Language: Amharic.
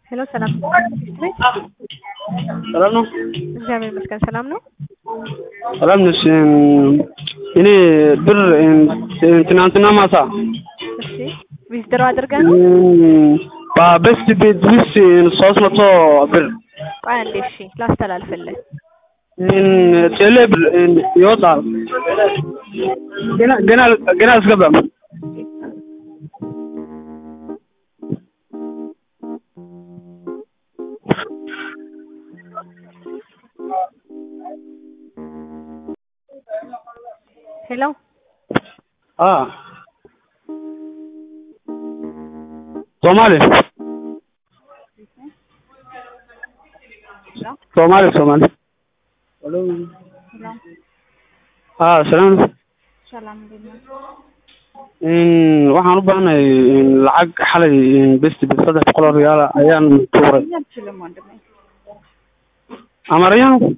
ሄሎ ሰላም ሰላም ነው? እግዚአብሔር ይመስገን ሰላም ነው። ሰላም ነሽ? እኔ ብር ትናንትና ማታ እሺ ዊዝድሮ አድርገህ ነው? በቤስት ቤት ውስጥ ሶስት መቶ ብር ቆይ አንዴ እሺ ላስተላልፍልህ። ቴሌ ብር ይወጣል። ገና ገና ገና አልገባም። ሄሎ አ ሶማሌ ሶማሌ ሶማሌ አ ሰላም ነው? ሰላም እንዴት ነህ? waxaan u baahanahay lacag xalay best bet saddex boqol oo riyaal ayaan tuuray አልችልም ወንድሜ amarayaan